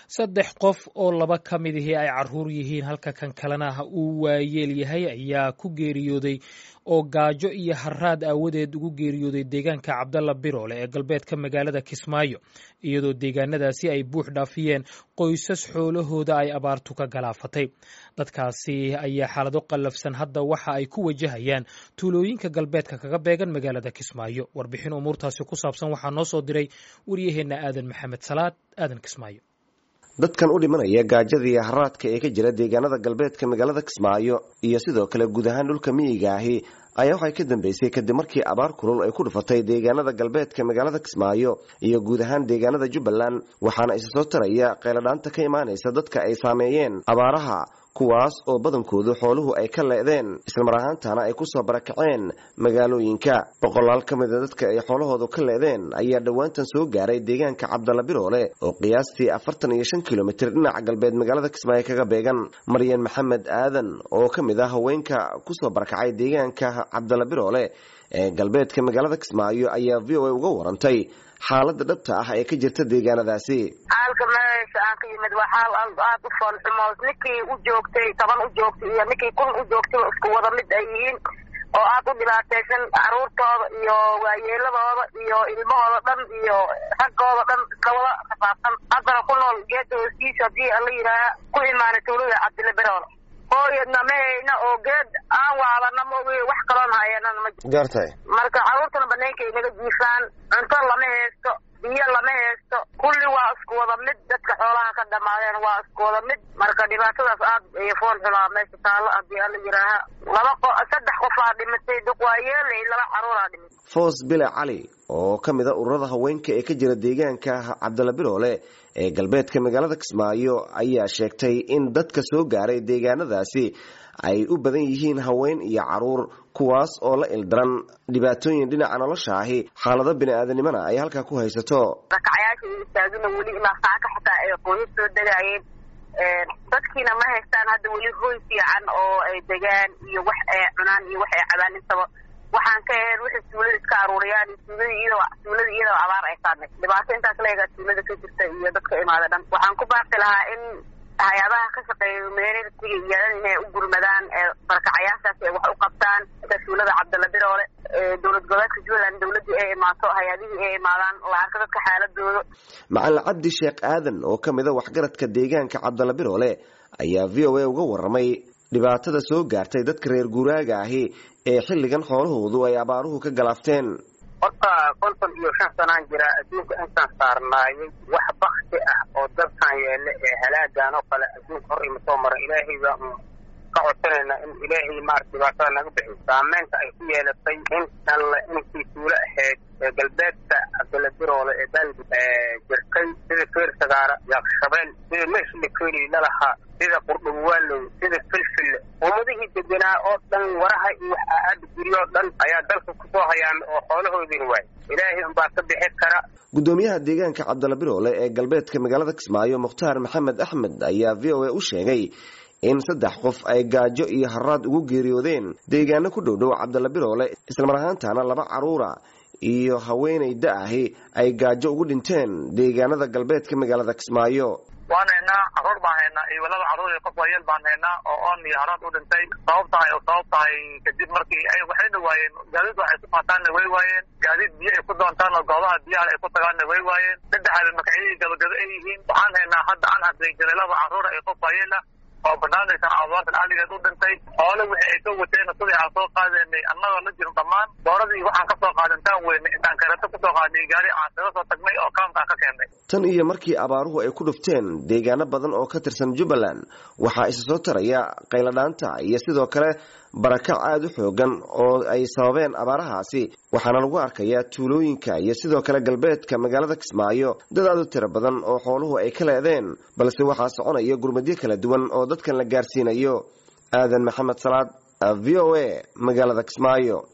saddex qof oo laba ka mid ihii ay caruur yihiin halka kan kalena uu waayeel yahay ayaa ku geeriyooday oo gaajo iyo haraad aawadeed ugu geeriyooday deegaanka cabdalla biroole ee galbeedka magaalada kismaayo iyadoo deegaanadaasi ay buux dhaafiyeen qoysas xoolahooda ay abaartu ka galaafatay dadkaasi ayaa xaalado qallafsan hadda waxa ay ku wajahayaan tuulooyinka galbeedka kaga beegan magaalada kismaayo warbixin umuurtaasi ku saabsan waxaa noo soo diray waryaheenna aadan maxamed salaad aadan kismaayo dadkan u dhimanaya gaajada iyo haraadka ee ka jira deegaanada galbeedka magaalada kismaayo iyo sidoo kale guud ahaan dhulka miyiga ahi ayaa waxay ka dambeysay kadib markii abaar kulul ay ku dhufatay deegaanada galbeedka magaalada kismaayo iyo guud ahaan deegaanada jubbaland waxaana isa soo taraya qeyladhaanta ka imaanaysa dadka ay saameeyeen abaaraha kuwaas oo badankoodu xooluhu ay ka leedeen islamar ahaantana ay kusoo barakaceen magaalooyinka boqolaal ka mida dadka ay xoolahoodu ka leedeen ayaa dhowaantan soo gaaray deegaanka cabdalla biroole oo qiyaastii afartan iyo shan kilomitir dhinaca galbeed magaalada kismaayo kaga beegan maryan maxamed aadan oo ka mid ah haweenka kusoo barakacay deegaanka cabdalla biroole ee galbeedka magaalada kismaayo ayaa v o a uga warantay xaalada dhabta ah ee ka jirta deegaanadaasi xaalka meesha aan ka yimid waa xaal aad u foolxumo ninkii u joogtay toban u joogtay iyo ninkii kun u joogtayba isku wada mid ay yihiin oo aad u dhibaataysan caruurtooda iyo waayeeladooda iyo ilmahooda dhan iyo raggooda dhan iska wada rafaadsan haddana ku nool geeda hooskiisa haddii ala yidhaaha ku imaanay tuulada cabdilla berool hooyadna ma hayna oo geed aan waadana ma ogi wax kaloona hayanana ma jiro gaartay marka caruurtana banaanka ay naga jiifaan cunto lama haysto biyo lama haysto kulli waa isku wada mid dadka xoolaha ka dhamaadeen waa isku wada mid marka dhibaatadaas aad ay fool xulaa meesha taallo haddii ala yidhaaha laba qo saddex qofaa dhimatay duq waa yeelay laba caruuraa dhimatay foos bile cali oo ka mid a ururada haweenka ee ka jira deegaanka cabdalla biroole ee galbeedka magaalada kismaayo ayaa sheegtay in dadka soo gaaray deegaanadaasi ay u badan yihiin haween iyo caruur kuwaas oo la ildaran dhibaatooyin dhinaca nolosha ahi xaalado bini-aadanimona ay halkaa ku haysato rakacayaasha iyo istaagina weli ilaa saaka xitaa ay qoyas soo degaayeen dadkiina ma haystaan hadda weli hoy fiican oo ay degaan iyo wax ay cunaan iyo wax ay cabaan intaba waxaan ka ahayn waxay tuulada iska aruuriyaan tuulada iyadoo tuulada iyadoo abaar ay saadnay dhibaato intaas leegaa tuulada ka jirta iyo dadka imaada dhan waxaan ku baaqi lahaa in hay-adaha ka shaqeeya meertiga iyo inay u gurmadaan barakacayaashaas ay wax u qabtaan inta tuulada cabdalla biroole dowlad goboleedka jubbaland dowladii ay imaato hay-adihii ay imaadaan la arka dadka xaaladooda macalin cabdi sheekh aadan oo ka mid a waxgaradka deegaanka cabdalla biroole ayaa v o a uga waramay dhibaatada soo gaartay dadka reer guuraaga ahi ee xilligan xoolahoodu ay abaaruhu ka galaafteen horta konton iyo shan sanaan jira adduunka intaan saarnaayay wax bakti ah oo dalkan yeele ee halaagan oo kale adduunka hor ima soo mara ilaahay baa un ka codsanayna in ilaahay maarata dhibaatada naga bixiyo saameynta ay ku yeelatay in alle intii tuulo ahayd ee galbeedka cabdalla biroole ee dalbi jirkay sida feer sagaara yaaqshabeel sida meeshla keeli lalahaa sida qurdhubwaalow sida filfille ummadihii deganaa oo dhan waraha iyo wax aada guryoo dhan ayaa dalka kusoo hayaamay oo xoolahoodina waay ilaahay unbaa ka bixi kara gudoomiyaha deegaanka cabdalla biroole ee galbeedka magaalada kismaayo mukhtaar maxamed axmed ayaa v o a u sheegay in saddex qof ay gaajo iyo haraad ugu geeriyoodeen deegaano ku dhow dhow cabdalla biroole islamar ahaantana laba caruura iyo haweenay da-ahi ay gaajo ugu dhinteen deegaanada galbeedka magaalada kismaayo waan haynaa caruur baan haynaa iyo laba caruur iyo qof waayeel baan haynaa oo oon iyo haraad u dhintay sabab tahay oo sabab tahay kadib markii ay waxayna waayeen gaadiid waxay ku qaataanna way waayeen gaadiid biyo ay ku doontaan oo goobaha biyaha ay ku tagaanna way waayeen saddexaada magacyadii gabagaba ay yihiin waxaan haynaa hadda aan hadlaysanay laba caruura iyo qof waayeela oo banaanaysa abaartan aligeed u dhintay xoole wixii ay ka wateen sidii aan soo qaadanay annagoo la jirin dhammaan dooradii waxaan kasoo qaadantaan weyne intaan kareeto kusoo qaadnay gaari aan kaga soo tagnay oo kaamkaan ka keennay tan iyo markii abaaruhu ay ku dhufteen deegaano badan oo ka tirsan jubbaland waxaa isa soo taraya qayladhaanta iyo sidoo kale barakac aada u xoogan oo ay sababeen abaarahaasi waxaana lagu arkayaa tuulooyinka iyo sidoo kale galbeedka magaalada kismaayo dad aada u tiro badan oo xooluhu ay ka leedeen balse waxaa soconaya gurmadyo kala duwan oo dadkan la gaarsiinayo aadan maxamed salaad v o a magaalada kismaayo